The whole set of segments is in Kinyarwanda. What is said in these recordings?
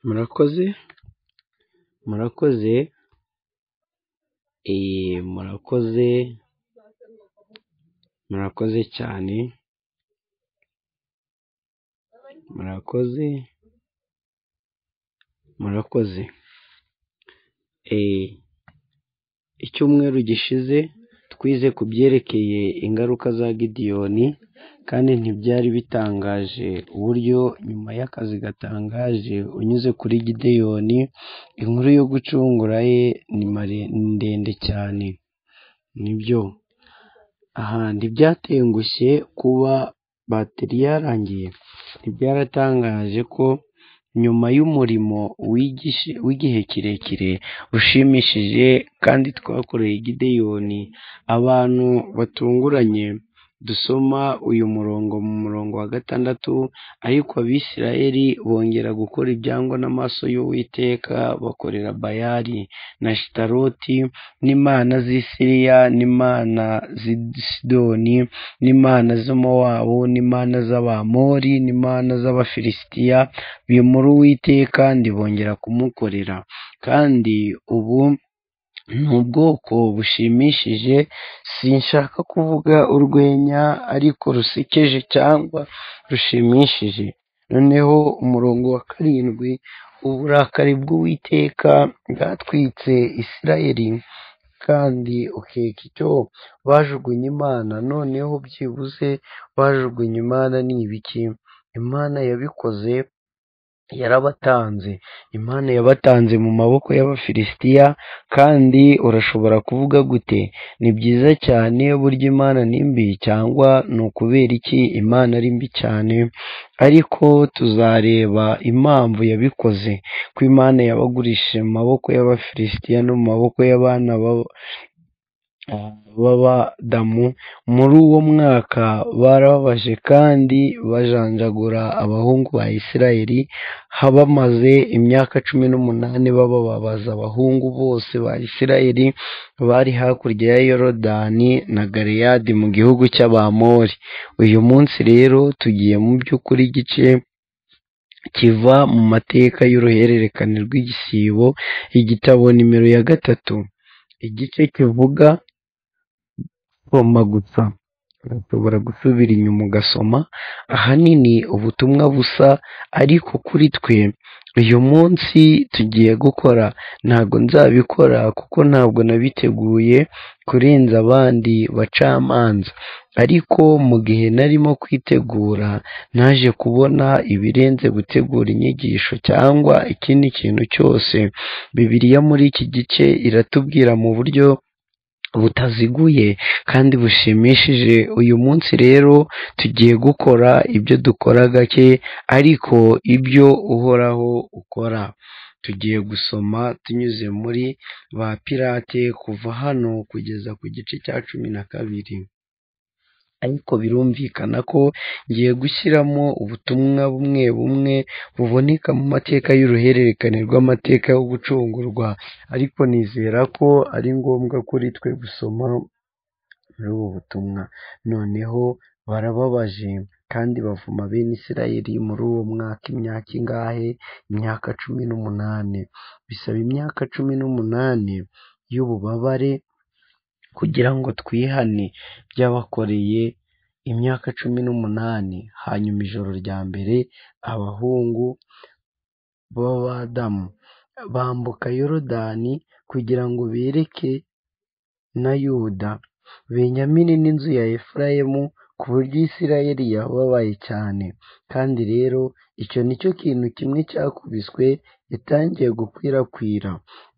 Murakoze, murakoze, murakoze, murakoze cyane, murakoze, murakoze, icyumweru gishize twize ku byerekeye ingaruka za Gideyoni kandi ntibyari bitangaje uburyo nyuma y'akazi gatangaje unyuze kuri Gideyoni, inkuru yo gucungura ye ni ndende cyane, nibyo aha ntibyatengushye kuba bateri yarangiye, ntibyaratangaje ko nyuma y'umurimo w'igihe kirekire ushimishije kandi twakoreye Gideyoni, abantu batunguranye dusoma uyu murongo mu murongo wa gatandatu, ariko abisirayeli bongera gukora ibyangwa n'amaso y'Uwiteka bakorera Bayali na Ashitaroti n'imana z'i Siriya n'imana z'i Sidoni n'imana z'Amowabu n'imana z'Abamori n'imana z'Abafilisitiya, bimura Uwiteka ntibongera kumukorera, kandi ubu ni ubwoko bushimishije, sinshaka kuvuga urwenya ariko rusekeje cyangwa rushimishije, noneho umurongo wa karindwi, uburakari bw'Uwiteka bwatwitse Isirayeli kandi ukeka icyo bajugunye Imana, noneho byibuze bajugunye Imana ni ibiki? Imana yabikoze yarabatanze, Imana yabatanze mu maboko y'Abafilisitiya kandi urashobora kuvuga gute? Ni byiza cyane burya Imana ni mbi cyangwa ni ukubera iki Imana ari mbi cyane? Ariko tuzareba impamvu yabikoze, ko Imana yabagurishije mu maboko y'Abafilisitiya no mu maboko y'abana b'Abadamu, muri uwo mwaka barababaje kandi bajanjagura abahungu ba Isirayeli, bamaze imyaka cumi n'umunani bababaza abahungu bose ba Isirayeli bari hakurya ya Yorodani na Galeyadi mu gihugu cy'Abamori, uyu munsi rero tugiye mu by'ukuri igice kiva mu mateka y'uruhererekane rw'igisibo, igitabo nimero ya gatatu, igice kivuga gusoma gusa, urashobora gusubira inyuma ugasoma, ahanini ubutumwa busa ariko kuri twe uyu munsi tugiye gukora, ntabwo nzabikora kuko ntabwo nabiteguye kurenza abandi bacamanza, ariko mu gihe narimo kwitegura naje kubona ibirenze gutegura inyigisho cyangwa ikindi kintu cyose, bibiliya muri iki gice iratubwira mu buryo butaziguye kandi bushimishije, uyu munsi rero tugiye gukora ibyo dukora gake ariko ibyo uhoraho ukora, tugiye gusoma tunyuze muri ba pirate kuva hano kugeza ku gice cya cumi na kabiri, ariko birumvikana ko ngiye gushyiramo ubutumwa bumwe bumwe buboneka mu mateka y'uruhererekane rw'amateka yo gucungurwa, ariko nizera ko ari ngombwa kuri twe gusoma muri ubu butumwa, noneho barababaje kandi bavuma bene Isirayeli muri uwo mwaka imyaka ingahe? Imyaka cumi n'umunani, bisaba imyaka cumi n'umunani y'ububabare kugira ngo twihane by'abakoreye imyaka cumi n'umunani, hanyuma ijoro rya mbere abahungu b'Abadamu bambuka Yorodani kugira ngo bereke na Yuda, Benyamini n'inzu ya Efurayimu ku buryo Isirayeli yababaye cyane, kandi rero icyo ni cyo kintu kimwe cyakubiswe yatangiye gukwirakwira,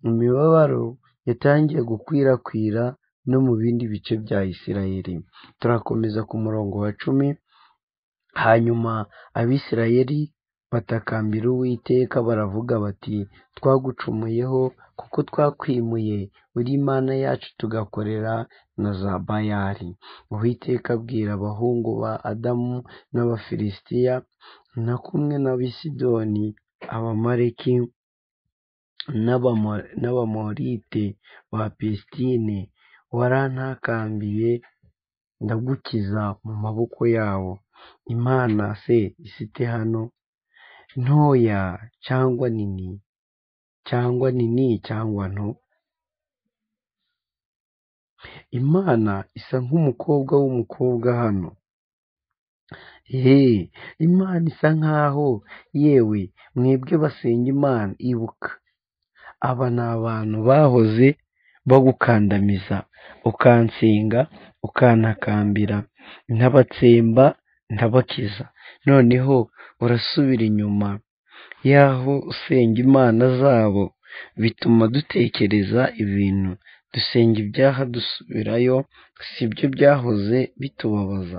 imibabaro yatangiye gukwirakwira no mu bindi bice bya Isirayeli, turakomeza ku murongo wa cumi, hanyuma Abisirayeli batakambira Uwiteka baravuga bati twagucumuyeho kuko twakwimuye uri Imana yacu tugakorera na za Bayali, Uwiteka abwira abahungu ba Adamu n'Abafilisitiya na kumwe n'Abisidoni, Abamaleki n'Abamorite ba Pisitine warantakambiye ndagukiza mu maboko yawo, Imana se isite hano? ntoya cyangwa nini cyangwa nini cyangwa nto imana isa nk'umukobwa w'umukobwa hano yeee imana isa nkaho yewe mwebwe basenga imana ibuka aba ni abantu bahoze bagukandamiza ukansenga ukantakambira ntabatsemba ntabakiza noneho urasubira inyuma y'aho usenga imana zabo bituma dutekereza ibintu dusenga ibyaha dusubirayo si byo byahoze bitubabaza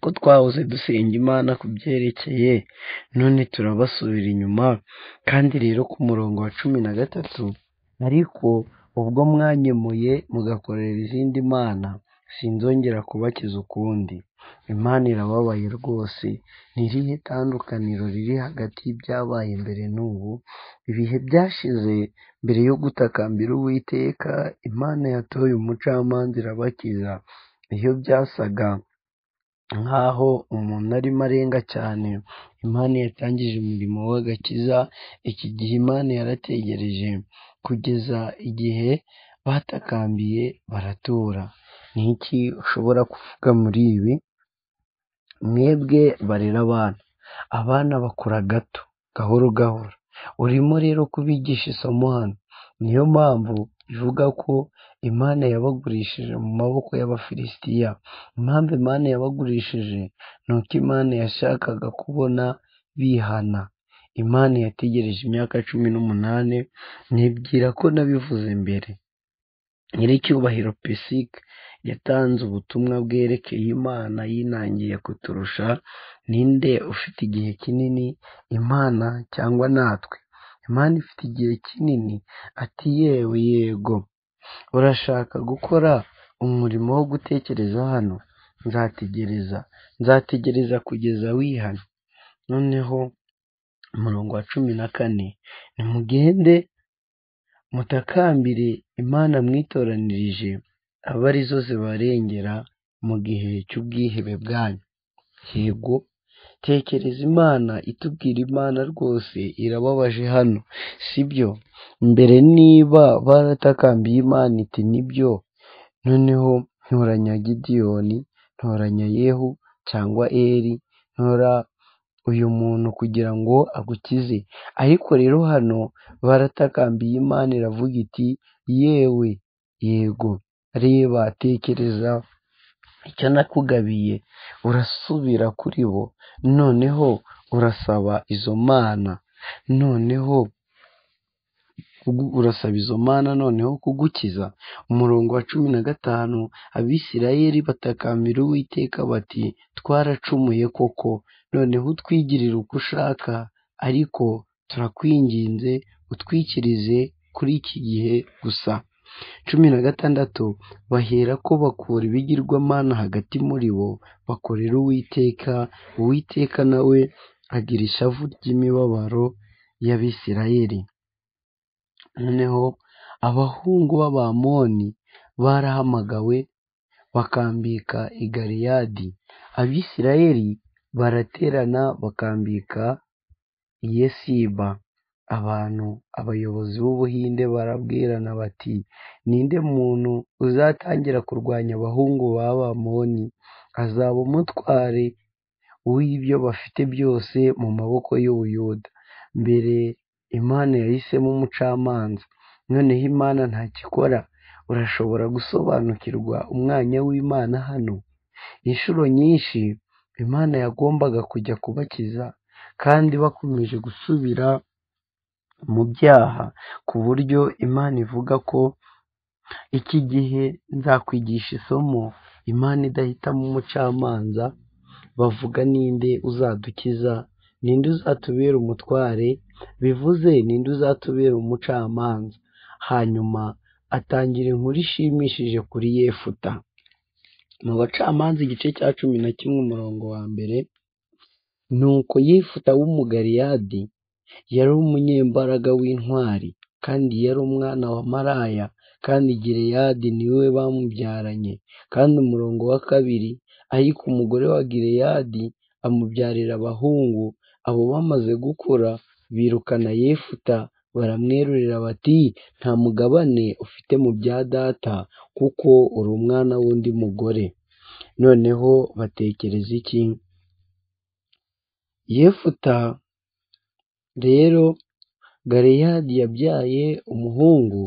ko twahoze dusenga imana ku byerekeye none turabasubira inyuma kandi rero ku murongo wa cumi na gatatu ariko ubwo mwanyemuye mugakorera izindi mana sinzongera kubakiza ukundi imana irababaye rwose ni irihe tandukaniro riri hagati y'ibyabaye mbere n'ubu ibihe byashize mbere yo gutakambira uwiteka imana yatoye umucamanza irabakiza iyo byasaga nk'aho umuntu arimo arenga cyane imana yatangije umurimo w'agakiza iki gihe imana yarategereje kugeza igihe batakambiye baratura ni iki ushobora kuvuga muri ibi mwebwe barera abana abana bakura gato gahoro gahoro urimo rero kubigisha isomo hano niyo mpamvu ivuga ko imana yabagurishije mu maboko y'abafilisitiya impamvu imana yabagurishije ni uko imana yashakaga kubona bihana imana yategereje imyaka cumi n'umunani nibwira ko nabivuze mbere nyiricyubahiro pesike yatanze ubutumwa bwerekeye imana yinangiye kuturusha ninde ufite igihe kinini imana cyangwa natwe imana ifite igihe kinini ati yewe yego urashaka gukora umurimo wo gutekereza hano nzategereza nzategereza kugeza wihana noneho umurongo wa cumi na kane nimugende mutakambire imana mwitoranirije abe arizo zibarengera mu gihe cy'ubwihebe bwanyu yego tekereza imana itubwira imana rwose irababaje hano sibyo mbere niba baratakambiye imana iti nibyo noneho ntoranya gidiyoni ntoranya yehu cyangwa eri ntora uyu muntu kugira ngo agukize ariko rero hano baratakambiye imana iravuga iti yewe yego reba tekereza icyo nakugabiye urasubira kuri bo noneho urasaba izo mana noneho urasaba izo mana noneho kugukiza umurongo wa cumi na gatanu abisirayeli batakambira uwiteka bati twaracumuye koko noneho utwigirire uko ushaka ariko turakwinginze utwikirize kuri iki gihe gusa cumi na gatandatu bahera ko bakura ibigirwamana hagati muri bo bakorera uwiteka uwiteka nawe agira ishavu ry'imibabaro y'abisirayeli noneho abahungu b'abamoni barahamagawe bakambika i galiyadi abisirayeli baraterana bakambika i yesiba abantu abayobozi b'ubuhinde barabwirana bati ninde muntu uzatangira kurwanya abahungu b'abamoni azaba umutware w'ibyo bafite byose mu maboko y'ubuyuda mbere imana yahisemo umucamanza noneho imana ntakikora urashobora gusobanukirwa umwanya w'imana hano inshuro nyinshi imana yagombaga kujya kubakiza kandi bakomeje gusubira mu byaha ku buryo imana ivuga ko iki gihe nzakwigisha isomo imana idahitamo umucamanza bavuga ninde uzadukiza ninde uzatubera umutware bivuze ninde uzatubera umucamanza hanyuma atangira inkuru ishimishije kuri yefuta mu bacamanza igice cya cumi na kimwe umurongo wa mbere ni uko yefuta w'umugariyadi yari umunyembaraga w'intwari kandi yari umwana wa maraya kandi gireyadi niwe bamubyaranye kandi umurongo wa kabiri ariko umugore wa gireyadi amubyarira abahungu abo bamaze gukura birukana yefuta baramwerurira bati nta mugabane ufite mu bya data kuko uri umwana w'undi mugore noneho batekereza iki yefuta rero galeyadi yabyaye umuhungu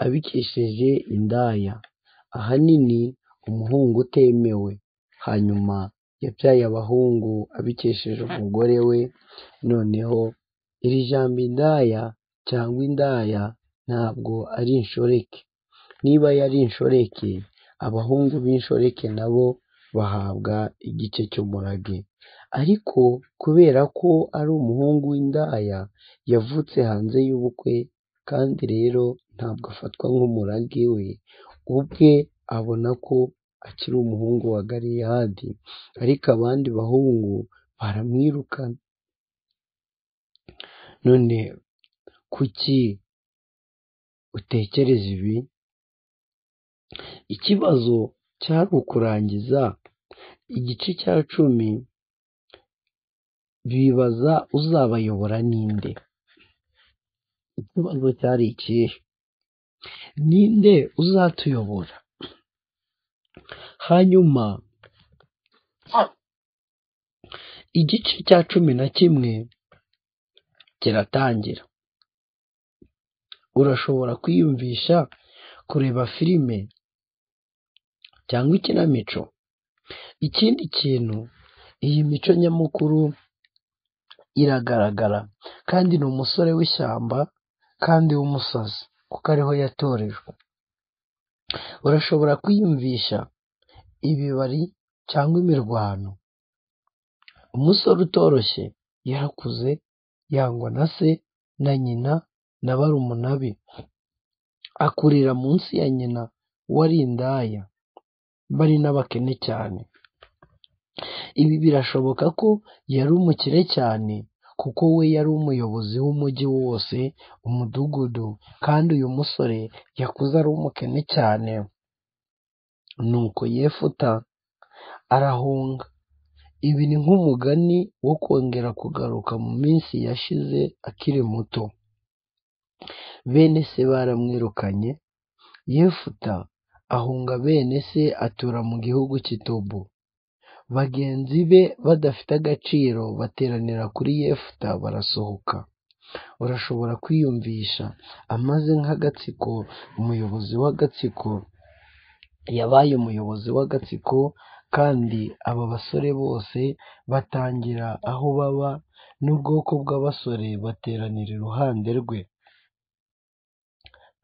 abikesheje indaya ahanini umuhungu utemewe hanyuma yabyaye abahungu abikesheje umugore we noneho iri jambo indaya cyangwa indaya ntabwo ari inshoreke niba yari inshoreke abahungu b'inshoreke nabo bahabwa igice cy'umurage ariko kubera ko ari umuhungu w'indaya yavutse hanze y'ubukwe kandi rero ntabwo afatwa nk'umurage we ubwe abona ko akiri umuhungu wa galeyadi ariko abandi bahungu baramwirukana none kuki utekereza ibi ikibazo cyari ukurangiza igice cya cumi bibaza uzabayobora ninde ikibazo cyari ikihe ninde uzatuyobora hanyuma igice cya cumi na kimwe kiratangira urashobora kwiyumvisha kureba filime cyangwa ikinamico ikindi kintu iyi mico nyamukuru iragaragara kandi ni umusore w'ishyamba kandi w'umusazi kuko ariho yatorejwe urashobora kwiyumvisha ibibari cyangwa imirwano umusore utoroshye yarakuze yangwa na se na nyina na barumuna be akurira munsi ya nyina wari indaya bari n'abakene cyane ibi birashoboka ko yari umukire cyane kuko we yari umuyobozi w'umujyi wose umudugudu kandi uyu musore yakuze ari umukene cyane nuko yefuta arahunga ibi ni nk'umugani wo kongera kugaruka mu minsi yashize akiri muto bene se baramwirukanye yefuta ahunga bene se atura mu gihugu cy'itobo bagenzi be badafite agaciro bateranira kuri yefuta barasohoka urashobora kwiyumvisha amaze nk'agatsiko umuyobozi w'agatsiko yabaye umuyobozi w'agatsiko kandi aba basore bose batangira aho baba n'ubwoko bw'abasore bateranira iruhande rwe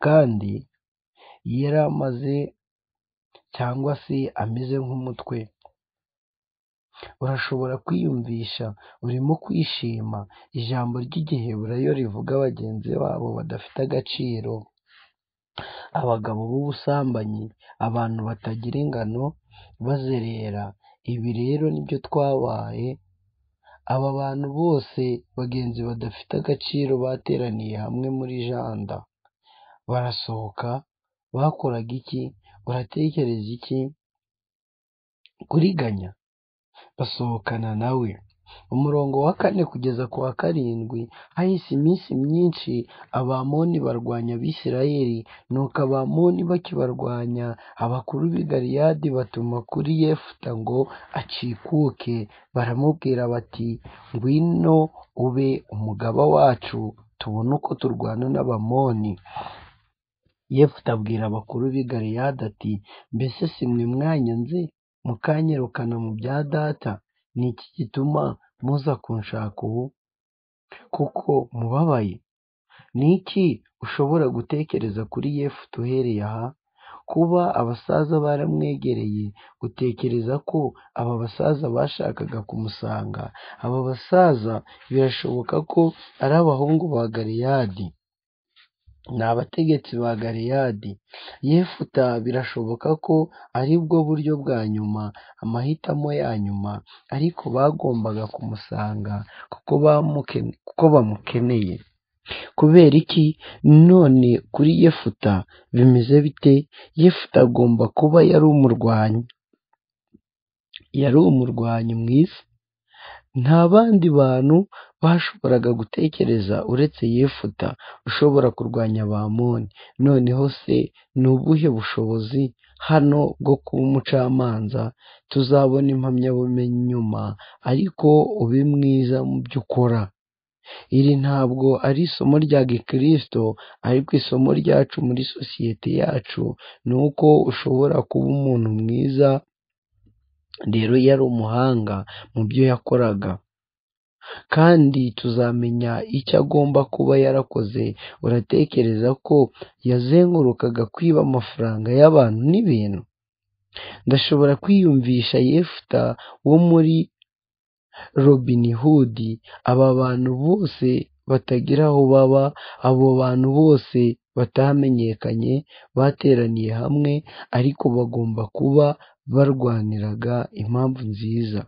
kandi yari amaze cyangwa se ameze nk'umutwe urashobora kwiyumvisha urimo kwishima ijambo ry'igiheburayo rivuga bagenzi babo badafite agaciro abagabo b'ubusambanyi abantu batagira ingano bazerera ibi rero nibyo twabaye aba bantu bose bagenzi badafite agaciro bateraniye hamwe muri janda barasohoka bakoraga iki uratekereza iki kuriganya basohokana nawe umurongo wa kane kugeza ku wa karindwi hahise iminsi myinshi abamoni barwanya abisirayeli nuko abamoni bakibarwanya abakuru b'i galiyadi batuma kuri yefuta ngo acikuke baramubwira bati ngwino ube umugaba wacu tubone uko turwana n'abamoni yefuta abwira abakuru b'i galiyadi ati mbese si mwe mwanyanze mukanyirukana mu bya data ni iki gituma muza kunshaka ubu kuko mubabaye ni iki ushobora gutekereza kuri yefuta uhereye aha kuba abasaza baramwegereye utekereza ko aba basaza bashakaga kumusanga aba basaza birashoboka ko ari abahungu ba galiyadi ni abategetsi ba galiyadi yefuta birashoboka ko ari bwo buryo bwa nyuma amahitamo ya nyuma ariko bagombaga kumusanga kuko bamuke- kuko bamukeneye kubera iki none kuri yefuta bimeze bite yefuta agomba kuba yari umurwanyi yari umurwanyi mwiza nta bandi bantu bashoboraga gutekereza uretse yefuta ushobora kurwanya abamoni noneho se ni ubuhe bushobozi hano bwo kuba umucamanza tuzabona impamyabumenyi nyuma ariko ube mwiza mu byo ukora iri ntabwo ari isomo rya gikirisito ariko isomo ryacu muri sosiyete yacu ni uko ushobora kuba umuntu mwiza rero yari umuhanga mu byo yakoraga kandi tuzamenya icyo agomba kuba yarakoze uratekereza ko yazengurukaga kwiba amafaranga y'abantu n'ibintu ndashobora kwiyumvisha yefuta wo muri robini hudi aba bantu bose batagira aho baba abo bantu bose batamenyekanye bateraniye hamwe ariko bagomba kuba barwaniraga impamvu nziza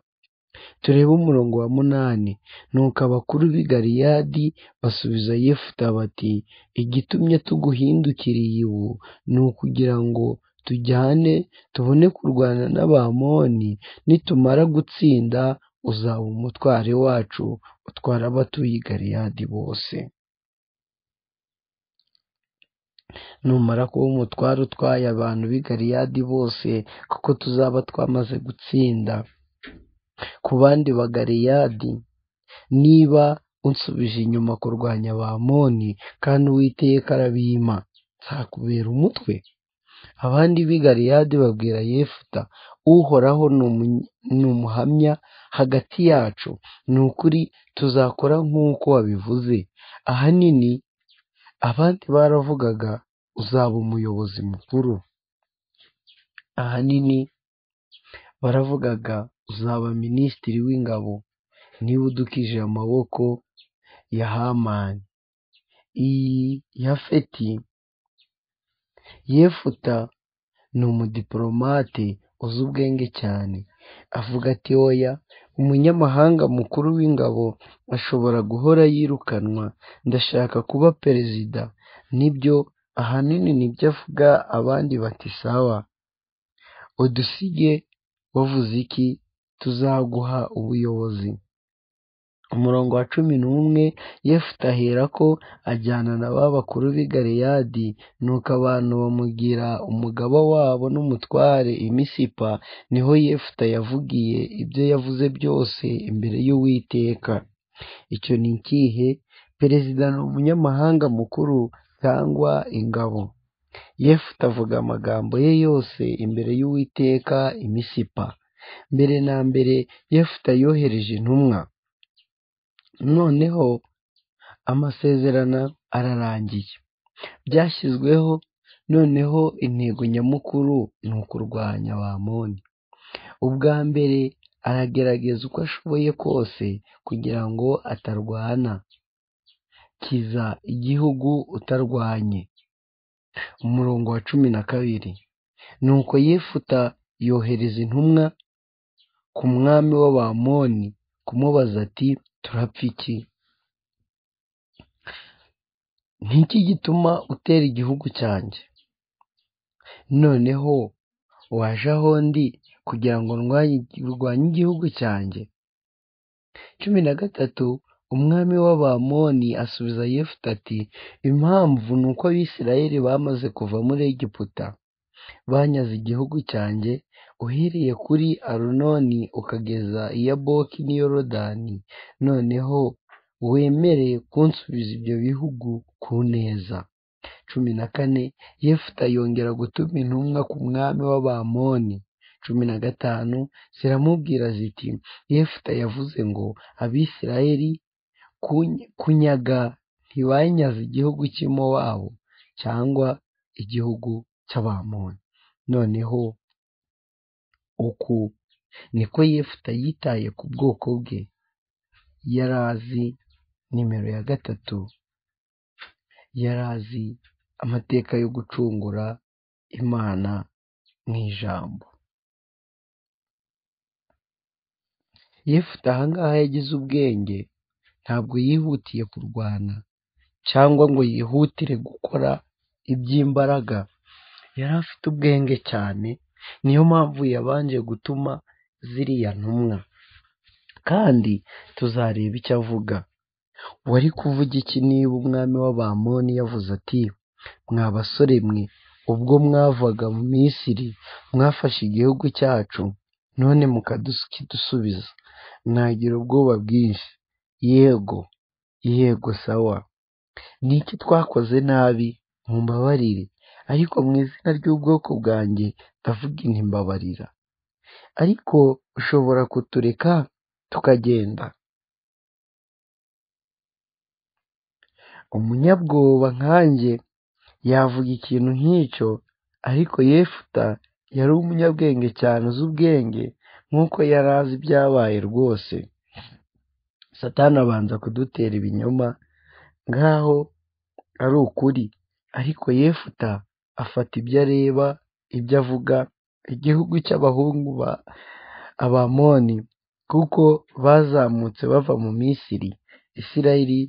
turebe umurongo wa munani nuko abakuru b'i galiyadi basubiza yefuta bati igitumye tuguhindukiriye ubu ni ukugira ngo tujyane tubone kurwana n'abamoni nitumara gutsinda uzaba umutware wacu utwara abatuye i galiyadi bose numara kuba umutware utwaye abantu b'i galiyadi bose kuko tuzaba twamaze gutsinda ku bandi bagariyadi niba unsubije inyuma kurwanya abamoni kandi uwiteka arabima nzakubera umutwe abandi b'i galiyadi babwira yefuta uhoraho ni umuhamya hagati yacu ni ukuri tuzakora nk'uko wabivuze ahanini abandi baravugaga uzaba umuyobozi mukuru ahanini baravugaga uzaba minisitiri w'ingabo niba udukije amaboko ya hamani iyi yafeti yefuta ni umudipolomate uzi ubwenge cyane avuga ati oya umunyamahanga mukuru w'ingabo ashobora guhora yirukanwa ndashaka kuba perezida nibyo ahanini nibyo avuga abandi bati sawa udusige wavuze iki tuzaguha ubuyobozi umurongo wa cumi n'umwe yefuta ahera ko ajyana na ba bakuru b'i galeyadi nuko abantu bamugira umugaba wabo n'umutware imisipa niho yefuta yavugiye ibyo yavuze byose imbere y'uwiteka icyo ni ikihe perezida ni umunyamahanga mukuru cyangwa ingabo yefuta avuga amagambo ye yose imbere y'uwiteka imisipa mbere na mbere yefuta yohereje intumwa noneho amasezerano ararangiye byashyizweho noneho intego nyamukuru ni ukurwanya abamoni ubwa mbere aragerageza uko ashoboye kose kugira ngo atarwana kiza igihugu utarwanye umurongo wa cumi na kabiri ni uko yefuta yohereza intumwa ku mwami w'abamoni kumubaza ati turapfa iki n'iki gituma utera igihugu cyanjye noneho waje aho ndi kugira ngo urwanye igihugu cyanjye cumi na gatatu umwami w'abamoni asubiza yefuta ati impamvu ni uko abisirayeli bamaze kuva muri egiputa banyaze igihugu cyanjye uhereye kuri arunoni ukageza i yaboki n'iyorodani noneho wemere kunsubiza ibyo bihugu ku neza cumi na kane yefuta yongera gutuma intumwa ku mwami w'abamoni cumi na gatanu ziramubwira ziti yefuta yavuze ngo abisirayeli kunyaga ntibanyaze igihugu cy'imo wabo cyangwa igihugu cy'abamoni noneho uku niko yefuta yitaye ku bwoko bwe yari azi nimero ya gatatu yari azi amateka yo gucungura imana mu ijambo yefuta ahangaha yagize ubwenge ntabwo yihutiye kurwana cyangwa ngo yihutire gukora iby'imbaraga yari afite ubwenge cyane niyo mpamvu yabanje gutuma ziriya ntumwa kandi tuzareba icyo avuga wari kuvuga iki niba umwami w'abamoni yavuze ati mwa basore mwe ubwo mwavaga mu misiri mwafashe igihugu cyacu none mukadusubiza mwagira ubwoba bwinshi yego yego sawa ni iki twakoze nabi mumbabarire ariko mu izina ry'ubwoko bwanjye ndavuga inti mbabarira ariko ushobora kutureka tukagenda umunyabwoba nkanjye yavuga ikintu nk'icyo ariko yefuta yari umunyabwenge cyane uzi ubwenge nk'uko yari azi ibyabaye rwose satani abanza kudutera ibinyoma nk'aho ari ukuri ariko yefuta afata ibyo areba ibyo avuga igihugu cy'abahungu ba abamoni kuko bazamutse bava mu misiri isirayiri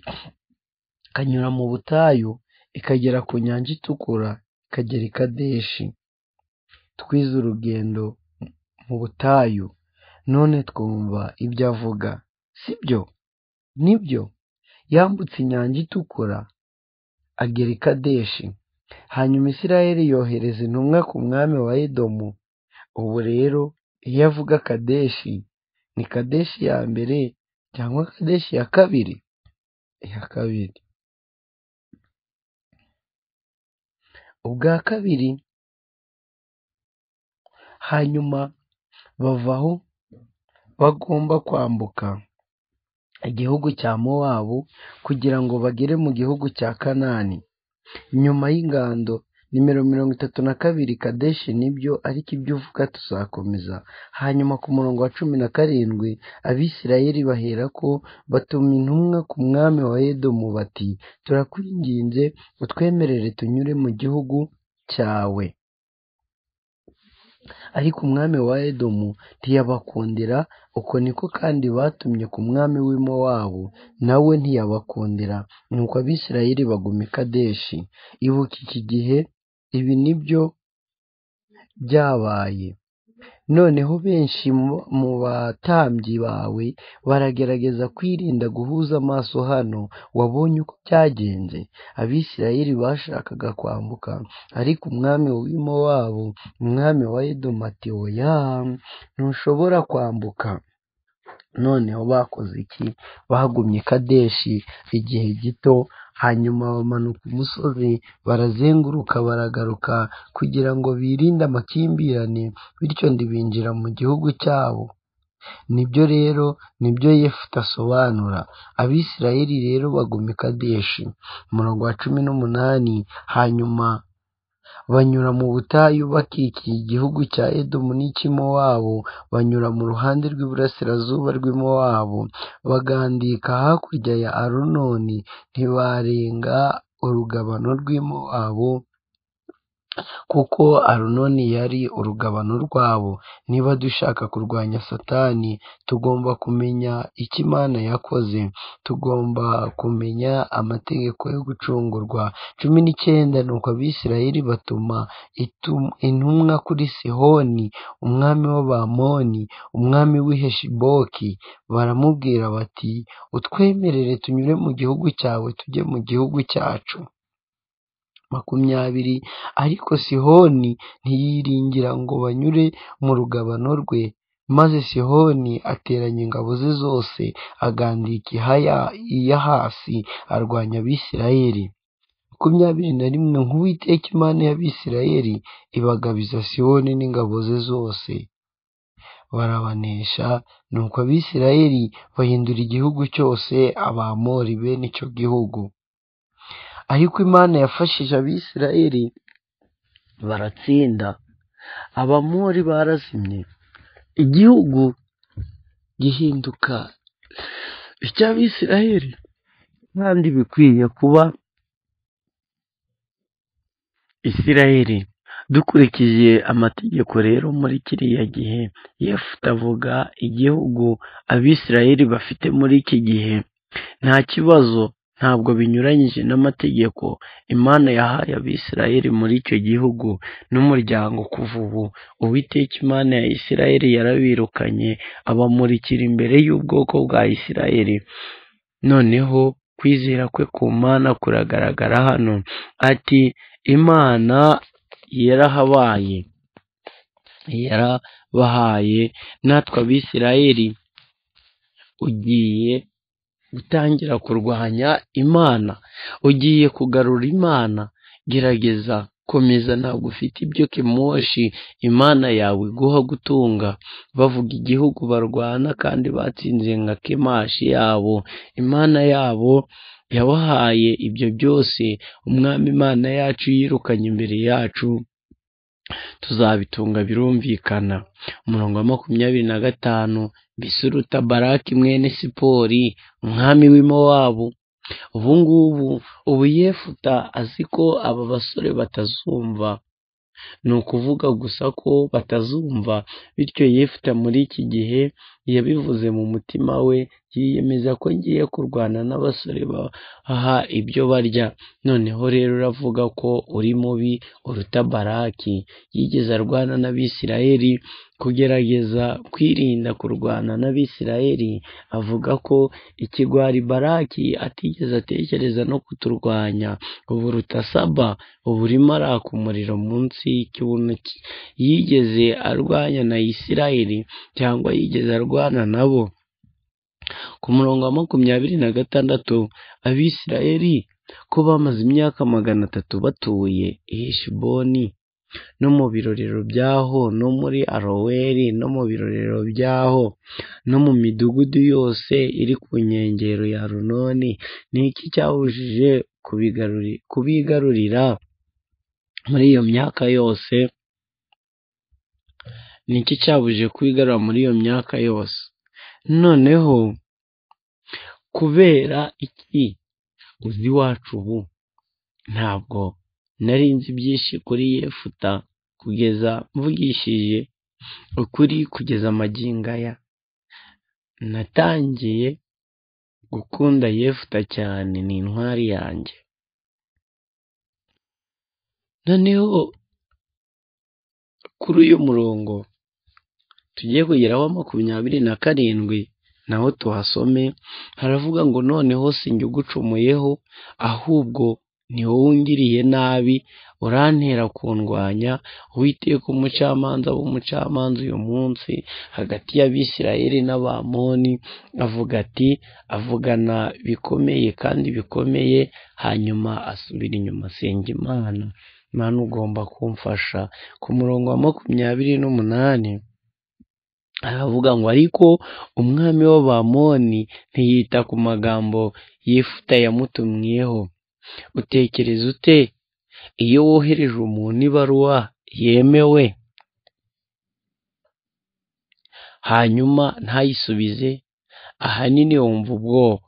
ikanyura mu butayu ikagera ku nyanja itukura ikagera i kadeshi twize urugendo mu butayu none twumva ibyo avuga sibyo nibyo yambutse inyanja itukura agera i kadeshi hanyuma isirayeli yohereza intumwa ku mwami wa edomu ubu rero iyo avuga kadeshi ni kadeshi ya mbere cyangwa kadeshi ya kabiri iya kabiri ubwa kabiri hanyuma bava aho bagomba kwambuka igihugu cya mowabu kugira ngo bagere mu gihugu cya kanani nyuma y'ingando nimero mirongo itatu na kabiri kadeshi nibyo ariko ibyo uvuga tuzakomeza hanyuma ku murongo wa cumi na karindwi abisirayeli bahera ko batuma intumwa ku mwami wa edomu bati turakwinginze utwemerere tunyure mu gihugu cyawe ariko umwami wa edomu ntiyabakundira uko niko kandi batumye ku mwami w'imo wabo nawe ntiyabakundira nuko abisirayeli baguma i kadeshi ibuka iki gihe ibi nibyo byabaye noneho benshi mu- mu batambyi bawe baragerageza kwirinda guhuza amaso hano wabonye uko byagenze abisirayeli bashakaga kwambuka ariko umwami w'imo wabo umwami wa edomu ati oya ntushobora kwambuka noneho bakoze iki bagumye i kadeshi igihe gito hanyuma bamanuka umusozi barazenguruka baragaruka kugira ngo birinde amakimbirane bityo ndibinjira mu gihugu cyabo nibyo rero nibyo yefuta asobanura abisirayeli rero baguma i kadeshi umurongo wa cumi n'umunani hanyuma banyura mu butayu bakikiye igihugu cya edomu n'icy'imowabu banyura mu ruhande rw'iburasirazuba rw'imowabu bagandika hakurya ya arunoni ntibarenga urugabano rw'imowabu kuko arunoni yari urugabano rwabo niba dushaka kurwanya satani tugomba kumenya icyo imana yakoze tugomba kumenya amategeko yo gucungurwa cumi n'icyenda nuko abisirayeli batuma itum- intumwa kuri sihoni umwami w'abamoni umwami w'iheshiboki baramubwira bati utwemerere tunyure mu gihugu cyawe tujye mu gihugu cyacu makumyabiri ariko sihoni ntiyiringira ngo banyure mu rugabano rwe maze sihoni ateranya ingabo ze zose agandika ihaya iya hasi arwanya abisirayeli makumyabiri na rimwe nk'uwiteka imana y'abisirayeli ibagabiza sihoni n'ingabo ze zose barabanesha nuko abisirayeli bahindura igihugu cyose abamori bene icyo gihugu ariko imana yafashije abisirayeli baratsinda abamori barazimye igihugu gihinduka icy'abisirayeli kandi bikwiye kuba isirayeli dukurikije amategeko rero muri kiriya gihe yefuta avuga igihugu abisirayeli bafite muri iki gihe nta kibazo ntabwo binyuranyije n'amategeko imana yahaye abisirayeli muri icyo gihugu n'umuryango kuva ubu uwiteka imana ya isirayeli yarabirukanye abamurikira imbere y'ubwoko bwa isirayeli noneho kwizera kwe ku mana kuragaragara hano ati imana yarahabaye yarabahaye natwe abisirayeli ugiye gutangira kurwanya imana ugiye kugarura imana gerageza komeza ntabwo ufite ibyo kemoshi imana yawe iguha gutunga bavuga igihugu barwana kandi batsinze nka kemashi yabo imana yabo yabahaye ibyo byose umwami imana yacu yirukanye imbere yacu tuzabitunga birumvikana umurongo wa makumyabiri na gatanu bisuruta baraki mwene sipori umwami w'imowabu ubu ngubu ubu yefuta azi ko aba basore batazumva ni ukuvuga gusa ko batazumva bityo yefuta muri iki gihe yabivuze mu mutima we yiyemeza ko ngiye kurwana n'abasore baha ibyo barya noneho rero uravuga ko uri mubi uruta baraki yigeze arwana n'abisirayeli kugerageza kwirinda kurwana n'abisirayeli avuga ko ikigwari baraki atigeze atekereza no kuturwanya ubu ruta saba ubu urimo araka umuriro munsi y'ikibuno cye yigeze arwanya na isirayeli cyangwa yigeze arwana nabo ku murongo wa makumyabiri na gatandatu abisirayeli ko bamaze imyaka magana atatu batuye i heshiboni no mu birorero by'aho no muri aroweri no mu birorero by'aho no mu midugudu yose iri ku nkengero ya runoni ni iki cyabujije kubigaruri- kubigarurira muri iyo myaka yose ni iki cyabujije kubigarura muri iyo myaka yose noneho kubera iki uzi iwacu ubu ntabwo nari nzi byinshi kuri yefuta kugeza mvugishije ukuri kugeza magingo aya natangiye gukunda yefuta cyane ni intwari yanjye noneho kuri uyu murongo tugiye kugeraho wa makumyabiri na karindwi naho tuhasome haravuga ngo noneho sinjye ugucumuyeho ahubwo ni wowe ungiriye nabi urantera kundwanya uwiteka umucamanza w'umucamanza uyu munsi hagati y'abisirayeli n'abamoni avuga ati avugana bikomeye kandi bikomeye hanyuma asubira inyuma asenga imana imana ugomba kumfasha ku murongo wa makumyabiri n'umunani aravuga ngo ariko umwami w'abamoni ntiyita ku magambo yifuta yamutumwiyeho utekereza ute iyo wohereje umuntu ibaruwa yemewe hanyuma ntayisubize ahanini wumva ubwoba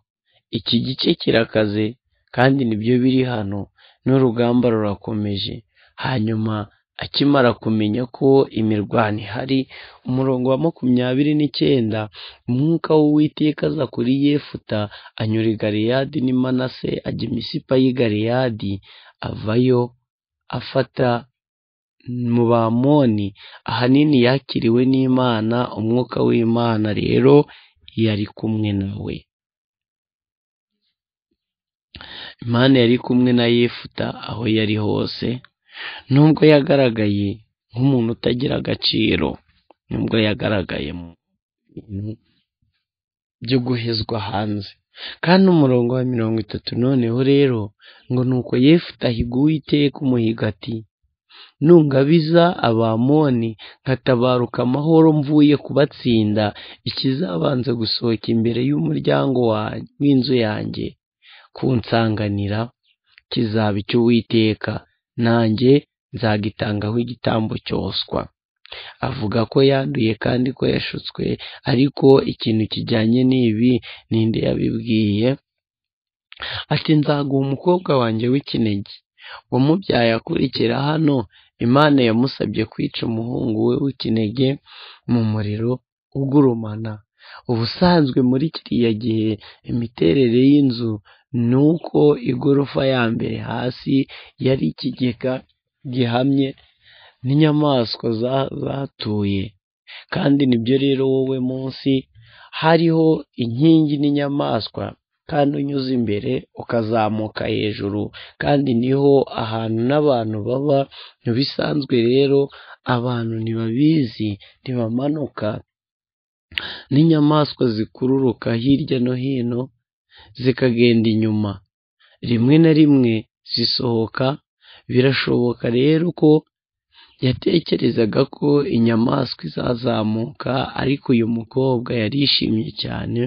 iki gice kirakaze kandi nibyo biri hano n'urugamba rurakomeje hanyuma akimara kumenya ko imirwano ihari umurongo wa makumyabiri n'icyenda umwuka w'uwiteka aza kuri yefuta anyura i galeyadi n'i manase ajya imisipa y'i galeyadi avayo afata mu bamoni ahanini yakiriwe n'imana umwuka w'imana rero yari kumwe nawe imana yari kumwe na yefuta aho yari hose nubwo yagaragaye nk'umuntu utagira agaciro nubwo yagaragaye mu bintu byo guhezwa hanze kandi umurongo wa mirongo itatu noneho rero ngo nuko yefuta ahiga uwiteka umuhiga ati nungabiza abamoni nkatabaruka amahoro mvuye kubatsinda ikizabanza gusohoka imbere y'umuryango wa- w'inzu yanjye kunsanganira kizaba icy'uwiteka nanjye nzagitangaho igitambo cyoswa avuga ko yanduye kandi ko yashutswe ariko ikintu kijyanye n'ibi ninde yabibwiye ati nzaguha umukobwa wanjye w'ikinege wamubyaye akurikira hano imana yamusabye kwica umuhungu we w'ikinege mu muriro ugurumana ubusanzwe muri kiriya gihe imiterere y'inzu ni uko igorofa ya mbere hasi yari ikigega gihamye n'inyamaswa za- zatuye kandi nibyo rero wowe munsi hariho inkingi n'inyamaswa kandi unyuze imbere ukazamuka hejuru kandi niho ahantu n'abantu baba bisanzwe rero abantu ntibabizi ntibamanuka n'inyamaswa zikururuka hirya no hino zikagenda inyuma rimwe na rimwe zisohoka birashoboka rero ko yatekerezaga ko inyamaswa izazamuka ariko uyu mukobwa yarishimye cyane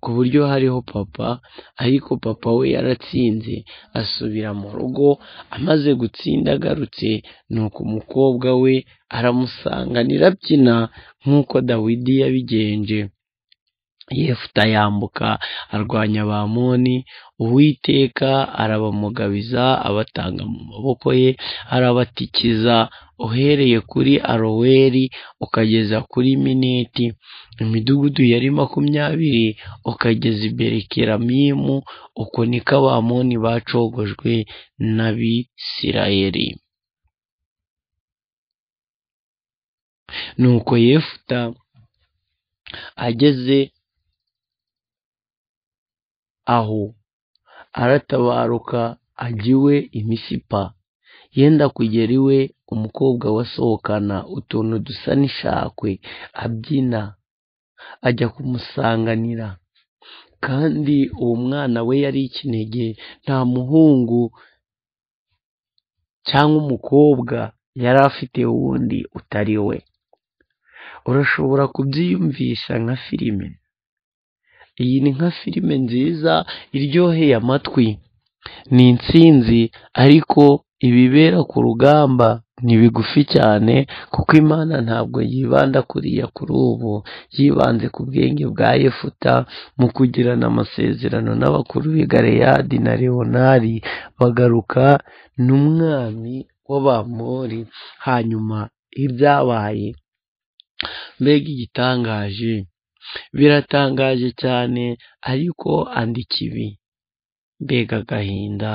ku buryo hariho papa ariko papa we yaratsinze asubira mu rugo amaze gutsinda agarutse nuko umukobwa we aramusanganira abyina nk'uko dawidi yabigenje yefuta yambuka arwanya abamoni uwiteka arabamugabiza abatanga mu maboko ye arabatikiza uhereye kuri aroweri ukageza kuri miniti imidugudu yari makumyabiri ukageza imbere keramimu uko niko abamoni bacogojwe n'abisirayeli nuko yefuta ageze aho aratabaruka ajya iwe imisipa yenda kugera iwe umukobwa we asohokana utuntu dusa n'ishakwe abyina ajya kumusanganira kandi uwo mwana we yari ikinege nta muhungu cyangwa umukobwa yari afite wundi utari we urashobora kubyiyumvisha nka filime iyi ni nka filime nziza iryoheye amatwi ni intsinzi ariko ibibera ku rugamba ni bigufi cyane kuko imana ntabwo yibanda kuriya kuri ubu yibanze ku bwenge bwa yefuta mu kugirana amasezerano n'abakuru b'i galeyadi na leonari bagaruka n'umwami w'abamori hanyuma ibyabaye mbega igitangaje biratangaje cyane ariko andika ibi mbega agahinda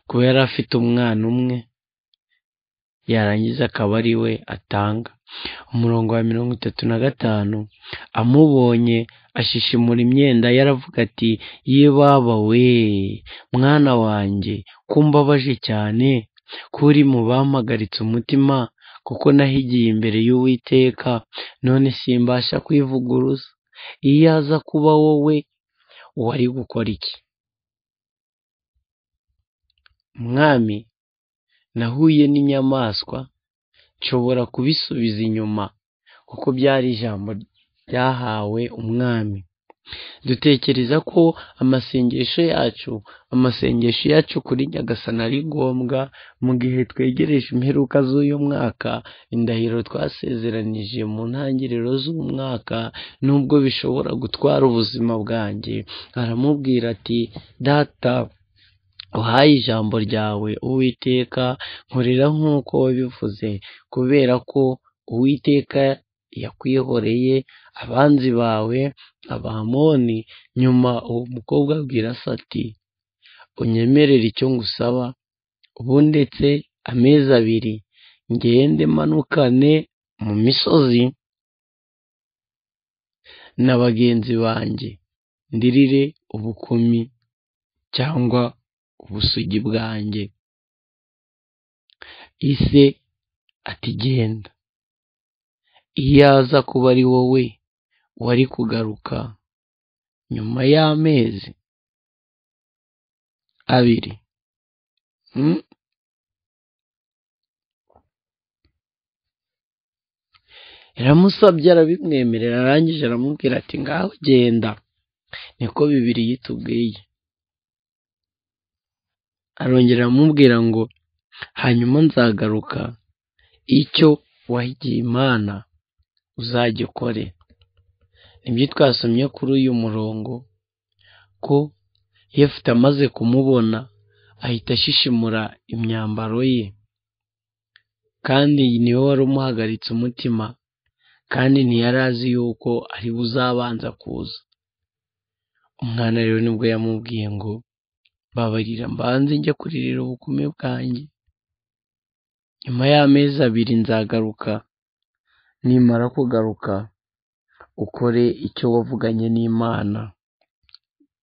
kuba yari afite umwana umwe yarangiza akaba ari we atanga umurongo wa mirongo itatu na gatanu amubonye ashishimura imyenda yaravuga ati ye baba we mwana wanjye kumbabaje cyane ko uri mu bampagaritse umutima kuko nahigiye imbere y'uwiteka none simbasha kwivuguruza iyo aza kuba wowe wari gukora iki mwami nahuye n'inyamaswa nshobora kubisubiza inyuma kuko byari ijambo ryahawe umwami dutekereza ko amasengesho yacu amasengesho yacu kuri nyagasana ari ngombwa mu gihe twegereje imperuka z'uyu mwaka indahiro twasezeranije mu ntangiriro z'umwaka nubwo bishobora gutwara ubuzima bwanjye aramubwira ati data uhaye ijambo ryawe uwiteka nkorera nk'uko wabivuze kubera ko uwiteka yakwihoreye abanzi bawe abamoni nyuma uwo mukobwa abwira se ati unyemerere icyo ngusaba ubu ndetse amezi abiri ngende manukane mu misozi na bagenzi banjye ndirire ubukumi cyangwa ubusugi bwanjye ise ati genda iyo aza kuba ari wowe wari kugaruka nyuma y'amezi abiri iramusabye arabimwemerera arangije aramubwira ati ngaho genda niko bibiri yitubwiye arongera aramubwira ngo hanyuma nzagaruka icyo wahigiye imana uzajya ukore nibyo twasomye kuri uyu murongo ko yefute amaze kumubona ahita ashishimura imyambaro ye kandi niwe wari umuhagaritse umutima kandi ntiyari azi yuko ari buzabanza kuza umwana rero nibwo yamubwiye ngo babarira mbanze njya kuririra ubukumi bwanjye nyuma y'amezi abiri nzagaruka nimara kugaruka ukore icyo wavuganye n'imana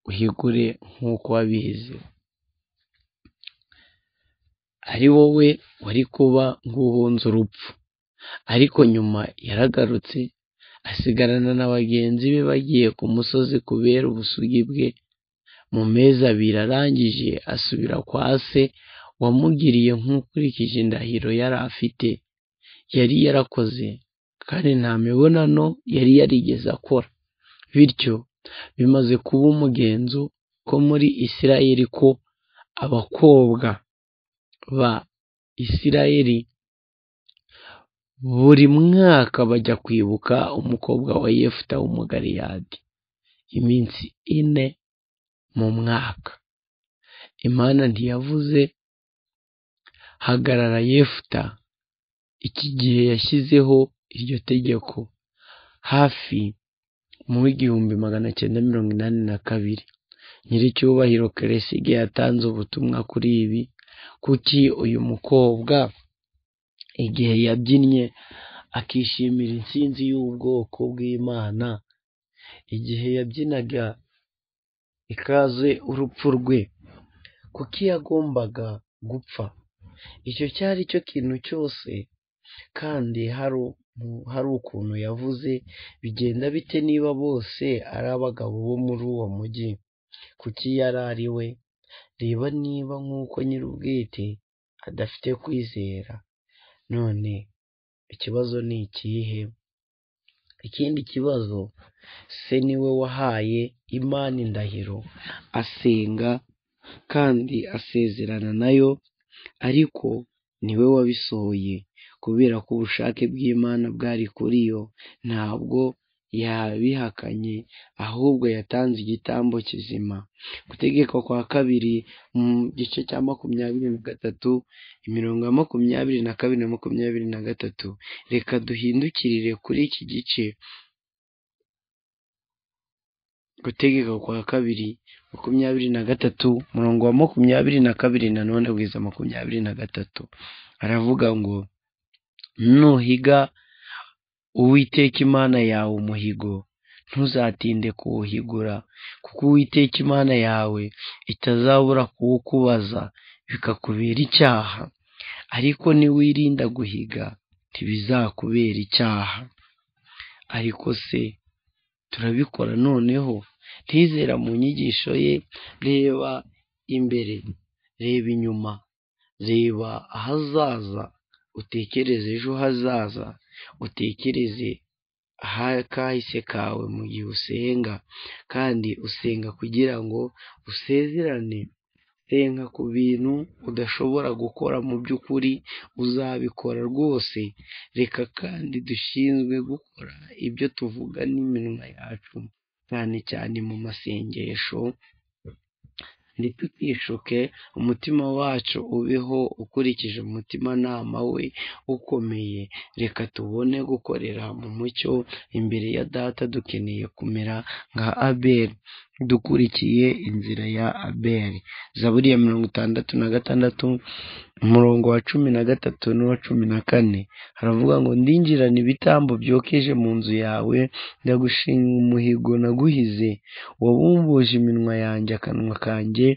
uhigure nk'uko wabihize ari wowe wari kuba nk'uhunze urupfu ariko nyuma yaragarutse asigarana na bagenzi be bagiye ku musozi kubera ubusugi bwe mu mezi abiri arangije asubira kwa se wamugiriye nk'ukurikije indahiro yari afite yari yarakoze kandi nta mibonano yari yarigeze akora bityo bimaze kuba umugenzo ko muri isirayeli ko abakobwa ba isirayeli buri mwaka bajya kwibuka umukobwa wa yefuta w'umugaliyadi iminsi ine mu mwaka imana ntiyavuze hagarara yefuta iki gihe yashyizeho iryo tegeko hafi mu w'igihumbi magana cyenda mirongo inani na kabiri nyiricyubahiro keresige yatanze ubutumwa kuri ibi kuki uyu mukobwa igihe yabyinnye akishimira intsinzi y'ubwoko bw'imana igihe yabyinaga ikaze urupfu rwe kuko yagombaga gupfa icyo cyari cyo kintu cyose kandi hari ukuntu yavuze bigenda bite niba bose ari abagabo bo muri uwo mujyi kuki yari ari we reba niba nk'uko nyir'ubwite adafite kwizera none ikibazo ni ikihe ikindi kibazo se niwe wahaye imana indahiro asenga kandi asezerana nayo ariko niwe wabisohoye kubera ko ubushake bw'imana bwari kuri yo ntabwo yabihakanye ahubwo yatanze igitambo kizima gutegeka kwa kabiri mu gice cya makumyabiri na gatatu imirongo ya makumyabiri na kabiri na makumyabiri na gatatu reka duhindukirire kuri iki gice gutegeka kwa kabiri makumyabiri na gatatu umurongo wa makumyabiri na kabiri nanone wiza makumyabiri na gatatu aravuga ngo nuhiga uwiteka imana yawe umuhigo ntuzatinde kuwuhigura kuko uwiteka imana yawe itazabura kuwukubaza bikakubera icyaha ariko niwirinda guhiga ntibizakubera icyaha ariko se turabikora noneho ntizera mu nyigisho ye reba imbere reba inyuma reba ahazaza utekereze ejo hazaza utekereze ahakahise kawe mu gihe usenga kandi usenga kugira ngo usezerane senga ku bintu udashobora gukora mu by'ukuri uzabikora rwose reka kandi dushinzwe gukora ibyo tuvuga n'iminwa yacu cyane cyane mu masengesho ntitutishuke umutima wacu ubeho ukurikije umutimanama we ukomeye reka tubone gukorera mu mucyo imbere ya data dukeneye kumera nka abeli dukurikiye inzira ya abeli zaburi ya mirongo itandatu na gatandatu umurongo wa cumi na gatatu n'uwa cumi na kane haravuga ngo ndinjirane ibitambo byokeje mu nzu yawe ndagushinga umuhigo naguhize wabumbuje iminwa yanjye akanwa kanjye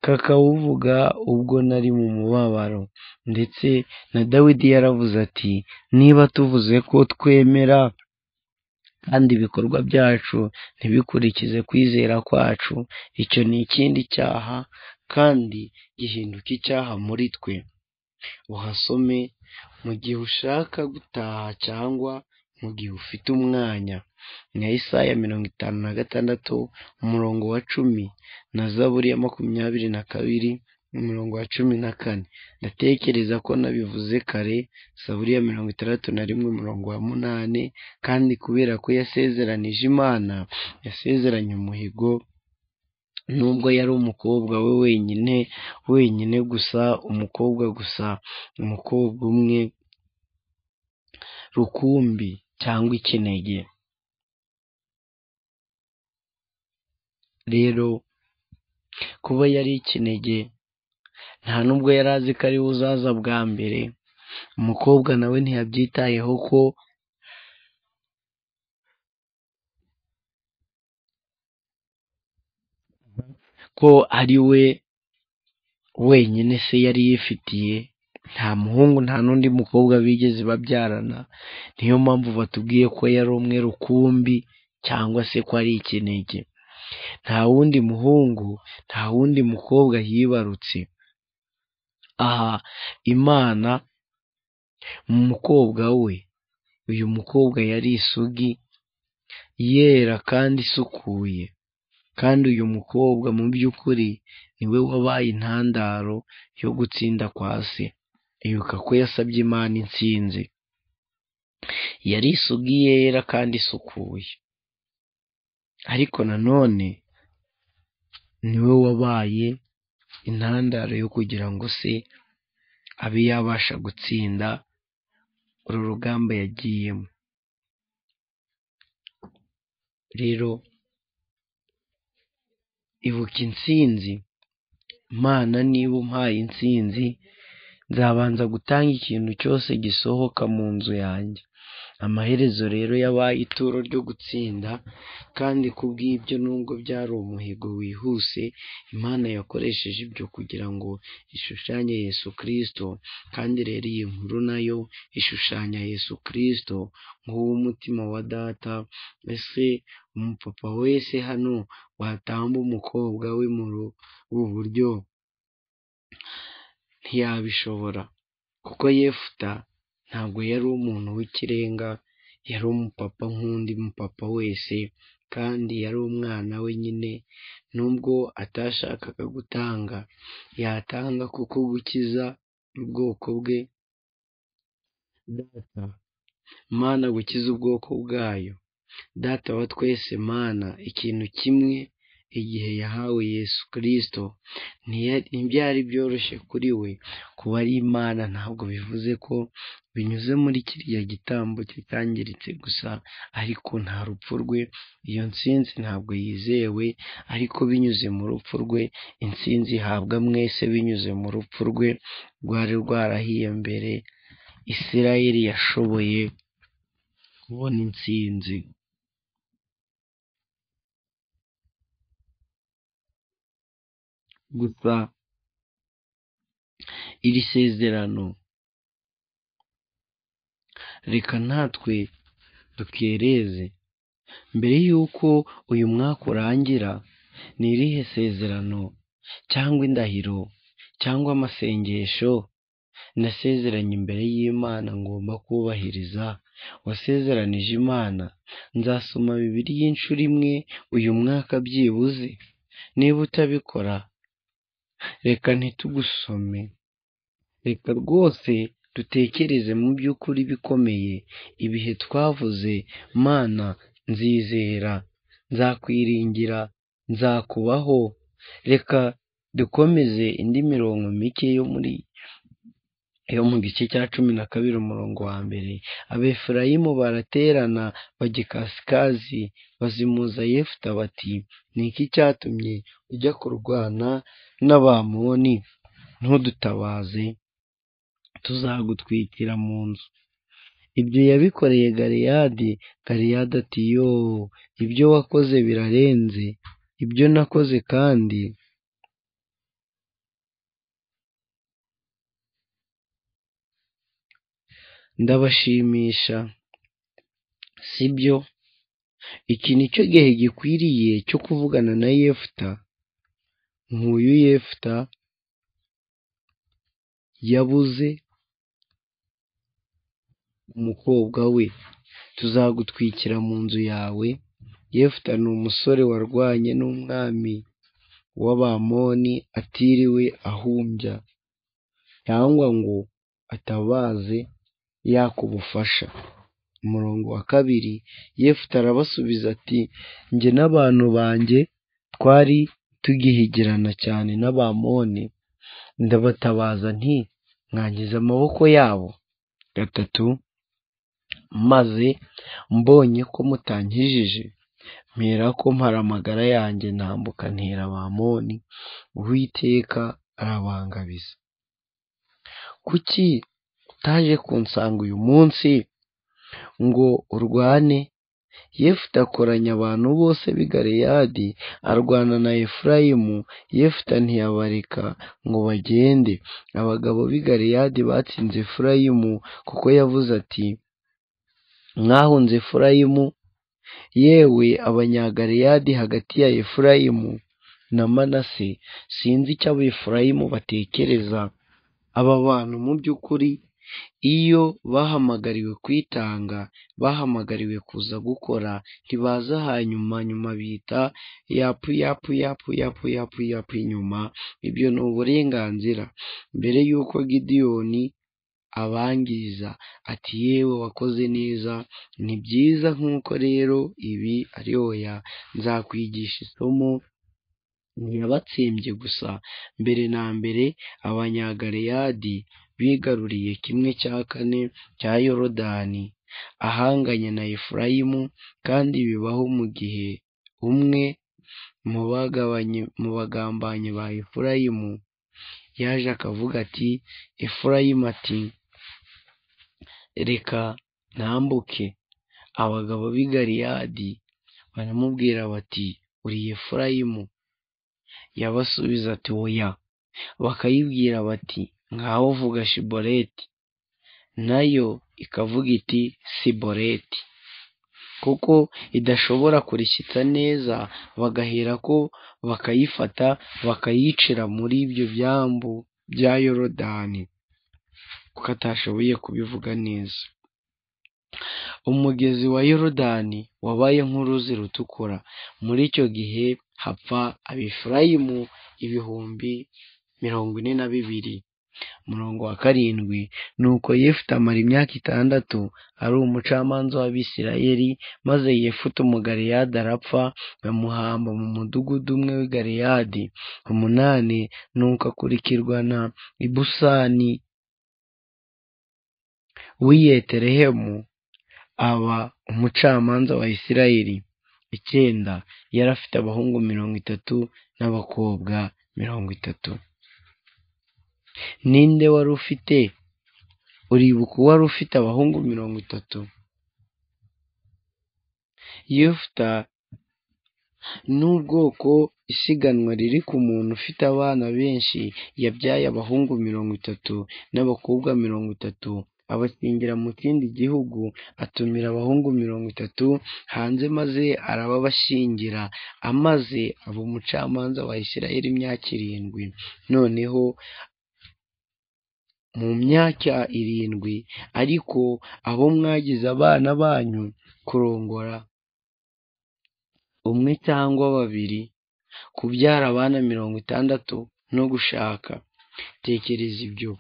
kakawuvuga ubwo nari mu mubabaro ndetse na dawidi yaravuze ati niba tuvuze ko twemera kandi ibikorwa byacu ntibikurikize kwizera kwacu icyo ni ikindi cyaha kandi gihinduka icyaha muri twe uhasome mu gihe ushaka gutaha cyangwa mu gihe ufite umwanya nka Isaya mirongo itanu na gatandatu umurongo wa cumi na zaburi ya makumyabiri na kabiri umurongo wa cumi na kane ndatekereza ko nabivuze kare zaburi ya mirongo itandatu na rimwe umurongo wa munani kandi kubera ko yasezeranije imana yasezeranye umuhigo nubwo yari umukobwa we wenyine wenyine gusa umukobwa gusa umukobwa umwe rukumbi cyangwa ikinege rero kuba yari ikinege nta nubwo yari azi ko ari we uzaza bwa mbere umukobwa nawe ntiyabyitayeho ko ko ari we wenyine se yari yifitiye nta muhungu nta n'undi mukobwa bigeze babyarana niyo mpamvu batubwiye ko yari umwe rukumbi cyangwa se ko ari ikinege nta wundi muhungu nta wundi mukobwa yibarutse aha imana mu mukobwa we uyu mukobwa yari isugi yera kandi isukuye kandi uyu mukobwa mu by'ukuri niwe wabaye intandaro yo gutsinda kwa se ibuka ko yasabye imana intsinzi yari isugi yera kandi isukuye ariko nanone niwe wabaye intandaro yo kugira ngo se abe yabasha gutsinda uru rugamba yagiyemo rero ibuka intsinzi imana niba umpaye intsinzi nzabanza gutanga ikintu cyose gisohoka mu nzu yanjye amaherezo rero yabaye ituro ryo gutsinda kandi kubw'ibyo nubwo byari umuhigo wihuse imana yakoresheje ibyo kugira ngo ishushanye yesu kirisito kandi rero iyi nkuru nayo ishushanya yesu kirisito nk'uw'umutima wa data ese umupapa wese hano watamba umukobwa we muri ubu buryo ntiyabishobora kuko yefuta ntabwo yari umuntu w'ikirenga yari umupapa nk'undi mupapa wese kandi yari umwana we nyine nubwo atashakaga gutanga yatanga kuko gukiza ubwoko bwe data mana gukiza ubwoko bwayo data wa twese mana ikintu kimwe igihe yahawe yesu kirisito ntibyari byoroshye kuri we kuba ari imana ntabwo bivuze ko binyuze muri kiriya gitambo kitangiritse gusa ariko nta rupfu rwe iyo nsinzi ntabwo yizewe ariko binyuze mu rupfu rwe insinzi ihabwa mwese binyuze mu rupfu rwe rwari rwarahiye mbere isirayeli yashoboye kubona intsinzi gusa iri sezerano reka natwe dukereze mbere y'uko uyu mwaka urangira ni irihe sezerano cyangwa indahiro cyangwa amasengesho nasezeranye imbere y'imana ngomba kubahiriza wasezeranije imana nzasoma bibiliya inshuro imwe uyu mwaka byibuze niba utabikora reka ntitugusome reka rwose dutekereze mu by'ukuri bikomeye ibihe twavuze mana nzizera nzakwiringira nzakubaho reka dukomeze indi mirongo mike yo muri yo mu gice cya cumi na kabiri umurongo wa mbere abefurayimu baraterana bajya ikasikazi bazimuza yefuta bati ni iki cyatumye ujya kurwana n'abamoni ntudutabaze tuzagutwikira mu nzu ibyo yabikoreye gariyadi gariyadi ati yo ibyo wakoze birarenze ibyo nakoze kandi ndabashimisha sibyo iki ni cyo gihe gikwiriye cyo kuvugana na yefuta nkuyu yefuta yabuze umukobwa we tuzagutwikira mu nzu yawe yefuta ni umusore warwanye n'umwami w'abamoni atiriwe ahumbya cyangwa ngo atabaze yaka ubufasha umurongo wa kabiri yefuta arabasubiza ati njye n'abantu banjye twari tugihigirana cyane n'abamoni ndabatabaza nti mwangiza amaboko yabo gatatu maze mbonye ko mutankijije mpera ko mpara amagara yanjye ntambuka ntera abamoni uwiteka arabangabiza kuki utaje kunsanga uyu munsi ngo urwane yefute akoranya abantu bose b'i galeyadi arwana na efurayimu yefute ntiyabareka ngo bagende abagabo b'i galeyadi batsinze efurayimu kuko yavuze ati mwahunze efurayimu yewe abanyagaleyadi hagati ya efurayimu na manase sinzi icyo abefurayimu batekereza aba bantu mu by'ukuri iyo bahamagariwe kwitanga bahamagariwe kuza gukora ntibaza hanyuma nyuma bita yapu yapu yapu yapu yapu yapu inyuma ibyo ni uburenganzira mbere y'uko gidiyoni abangiza ati yewe wakoze neza ni byiza nk'uko rero ibi ari oya nzakwigisha isomo ntiyabatsembye gusa mbere na mbere abanyagaleyadi bigaruriye kimwe cya kane cya yorodani ahanganye na efurayimu kandi bibaho mu gihe umwe mu bagabanye mu bagambanyi ba efurayimu yaje akavuga ati efurayimu ati reka ntambuke abagabo b'i galeyadi baramubwira bati uri efurayimu yabasubiza ati oya bakayibwira bati ngaho vuga shiboreti nayo ikavuga iti siboreti kuko idashobora kurikitsa neza bagahera ko bakayifata bakayicira muri ibyo byambu bya yorodani kuko atashoboye kubivuga neza umugezi wa yorodani wabaye nk'uruzi rutukura muri icyo gihe hapfa abefurayimu ibihumbi mirongo ine na bibiri umurongo wa karindwi nuko yefute amara imyaka itandatu ari umucamanza w'abisirayeli maze yefute umugaleyadi arapfa bamuhamba mu mudugudu umwe w'i galeyadi umunani nuko akurikirwa na ibusani w'i yeterehemu aba umucamanza wa isirayeli icyenda yari afite abahungu mirongo itatu n'abakobwa mirongo itatu ninde wari ufite uribuka uwari ufite abahungu mirongo itatu yefuta n'ubwoko isiganwa riri ku muntu ufite abana benshi yabyaye abahungu mirongo itatu n'abakobwa mirongo itatu abakingira mu kindi gihugu atumira abahungu mirongo itatu hanze maze arababashingira amaze aba umucamanza wa isirayeli imyaka irindwi noneho mu myaka irindwi ariko abo mwagize abana banyu kurongora umwe cyangwa babiri kubyara abana mirongo itandatu no gushaka tekereza ibyo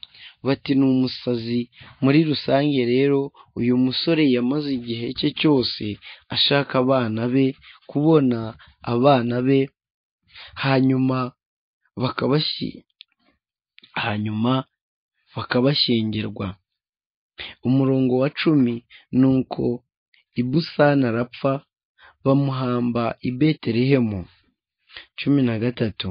bati ni umusazi muri rusange rero uyu musore yamaze igihe cye cyose ashaka abana be kubona abana be hanyuma bakabashyi hanyuma bakabashyingirwa umurongo wa cumi ni uko ibusana arapfa bamuhamba i betelehemu cumi na gatatu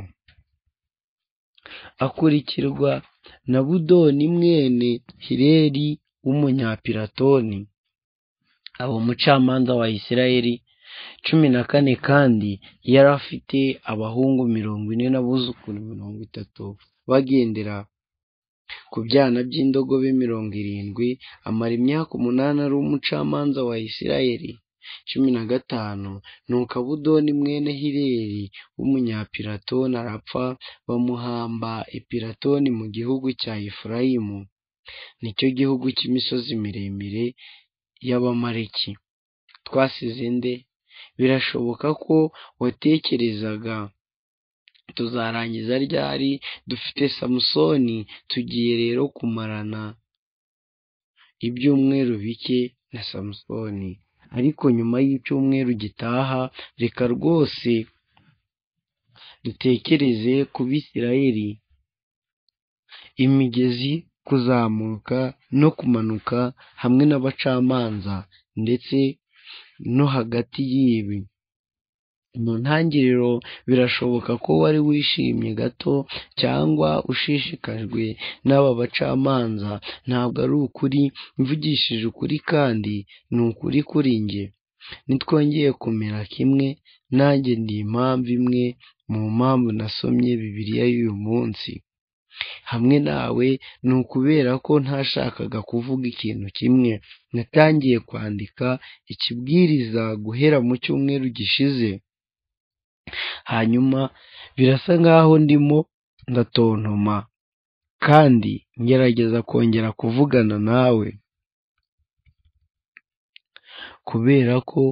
akurikirwa na budoni mwene hireri w'umunyapiratoni aba umucamanza wa isirayeli cumi na kane kandi yari afite abahungu mirongo ine n'abuzukuru mirongo itatu bagendera ku byana by'indogobe mirongo irindwi amara imyaka umunani ari umucamanza wa isirayeli cumi na gatanu nuko abudoni mwene hireri w'umunyapiratoni arapfa bamuhamba epiratoni mu gihugu cya efurayimu nicyo gihugu cy'imisozi miremire y'abamareki twasize nde birashoboka ko watekerezaga tuzarangiza ryari dufite samusoni tugiye rero kumarana ibyumweru bike na samusoni ariko nyuma y'icyumweru gitaha reka rwose dutekereze ku bisirayeli imigezi kuzamuka no kumanuka hamwe n'abacamanza ndetse no hagati y'ibi mu ntangiriro birashoboka ko wari wishimye gato cyangwa ushishikajwe n'aba bacamanza ntabwo ari ukuri mvugishije ukuri kandi ni ukuri kuri njye nitwongeye kumera kimwe nanjye ndi impamvu imwe mu mpamvu nasomye bibiliya y'uyu munsi hamwe nawe ni ukubera ko ntashakaga kuvuga ikintu kimwe natangiye kwandika ikibwiriza guhera mu cyumweru gishize hanyuma birasa nkaho ndimo ndatontoma kandi ngerageza kongera kuvugana nawe kubera ko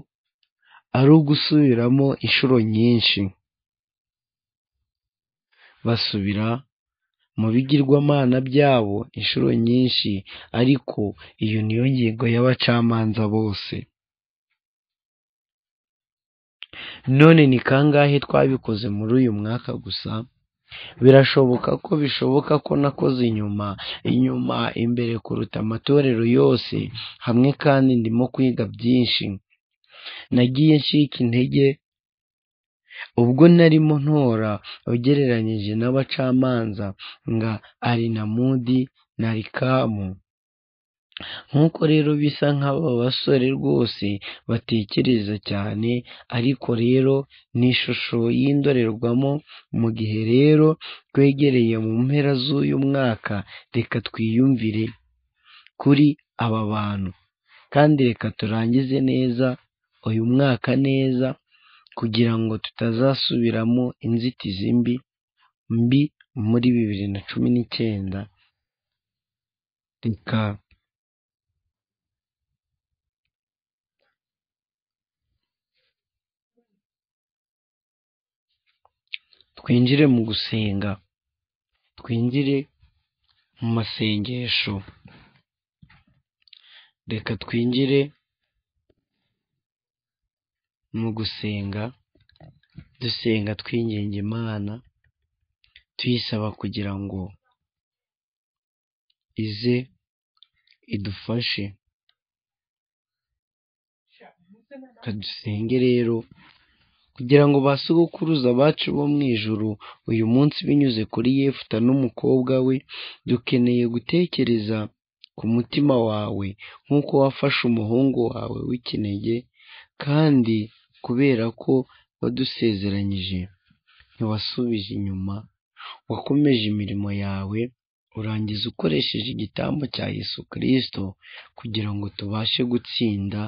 ari ugusubiramo inshuro nyinshi basubira mu bigirwamana byabo inshuro nyinshi ariko iyo niyo ngingo y'abacamanza bose none ni kangahe twabikoze muri uyu mwaka gusa birashoboka ko bishoboka ko nakoze inyuma inyuma imbere kuruta amatorero yose hamwe kandi ndimo kwiga byinshi nagiye ncika intege ubwo narimo ntora ugereranyije n'abacamanza nka arinamudi na rikamu nk'uko rero bisa nk'aba basore rwose batekereza cyane ariko rero ni ishusho y'indorerwamo mu gihe rero twegereye mu mpera z'uyu mwaka reka twiyumvire kuri aba bantu kandi reka turangize neza uyu mwaka neza kugira ngo tutazasubiramo inzitizi mbi mbi muri bibiri na cumi n'icyenda reka twinjire mu gusenga twinjire mu masengesho reka twinjire mu gusenga dusenga twinginga imana tuyisaba kugira ngo ize idufashe reka dusenge rero kugira ngo ba sogokuruza bacu bo mu ijuru uyu munsi binyuze kuri yefuta n'umukobwa we dukeneye gutekereza ku mutima wawe nk'uko wafashe umuhungu wawe w'ikinege kandi kubera ko wadusezeranyije ntiwasubije inyuma wakomeje imirimo yawe urangiza ukoresheje igitambo cya yesu kirisito kugira ngo tubashe gutsinda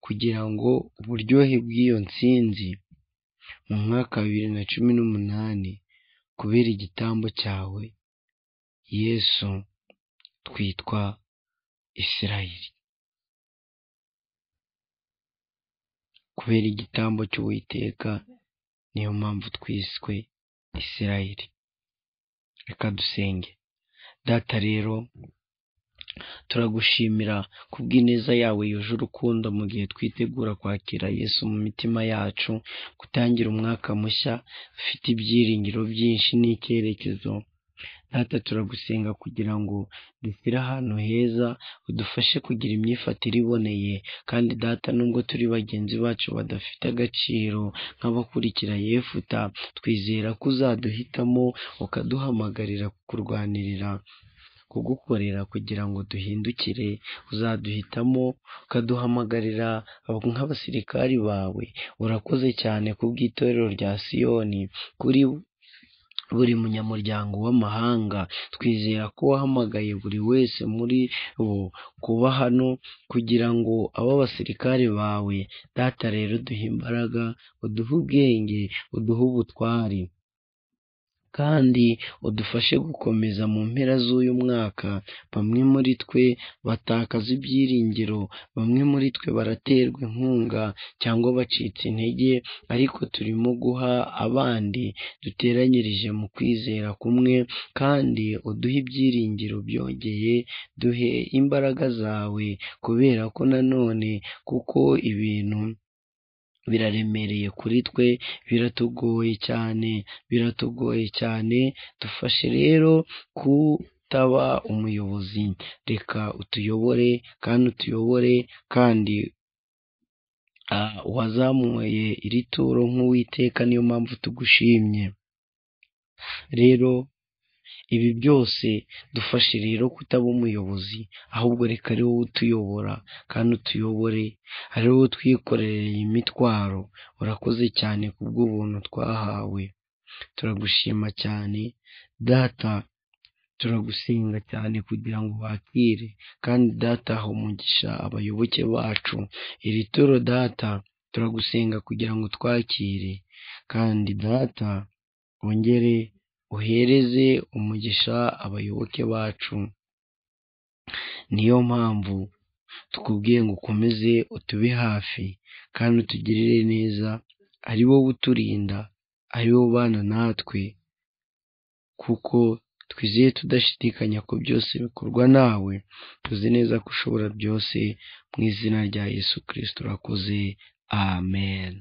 kugira ngo uburyohe bw'iyo nsinzi mu mwaka wa bibiri na cumi n'umunani kubera igitambo cyawe yesu twitwa isirayeli kubera igitambo cy'uwiteka niyo mpamvu twiswe isirayeli reka dusenge data rero turagushimira kubw'ineza yawe yuje urukundo mu gihe twitegura kwakira yesu mu mitima yacu gutangira umwaka mushya ufite ibyiringiro byinshi n'icyerekezo data turagusenga kugira ngo dushyire ahantu heza udufashe kugira imyifatire iboneye kandi data nubwo turi bagenzi bacu badafite agaciro nk'abakurikira yefuta twizera ko uzaduhitamo ukaduhamagarira kukurwanirira kugukorera kugira ngo duhindukire uzaduhitamo ukaduhamagarira nk'abasirikari bawe urakoze cyane ku bw'itorero rya siyoni kuri buri munyamuryango w'amahanga twizera ko wahamagaye buri wese muri bo kuba hano kugira ngo abo basirikare bawe data rero duhe imbaraga uduhe ubwenge uduhe ubutwari kandi udufashe gukomeza mu mpera z'uyu mwaka bamwe muri twe batakaza ibyiringiro bamwe muri twe baraterwa inkunga cyangwa bacitse intege ariko turimo guha abandi duteranyirije mu kwizera kumwe kandi uduhe ibyiringiro byongeye duhe imbaraga zawe kubera ko nanone kuko ibintu biraremereye kuri twe biratugoye cyane biratugoye cyane dufashe rero kutaba umuyobozi reka utuyobore kandi utuyobore kandi wazamuye iri turo nk'uwiteka niyo mpamvu tugushimye rero ibi byose dufashe rero kutaba umuyobozi ahubwo reka ari wowe utuyobora kandi utuyobore ari wowe twikorereye iyi mitwaro urakoze cyane ku bw'ubuntu twahawe turagushima cyane data turagusenga cyane kugira ngo wakire kandi data ha umugisha abayoboke bacu iri turo data turagusenga kugira ngo twakire kandi data wongere uhereze umugisha abayoboke bacu niyo mpamvu tukubwiye ngo ukomeze utube hafi kandi utugirire neza ari wowe uturinda ari wowe ubana natwe kuko twizeye tudashidikanya ko byose bikorwa nawe tuzi neza ko ushobora byose mu izina rya yesu kirisito urakoze amen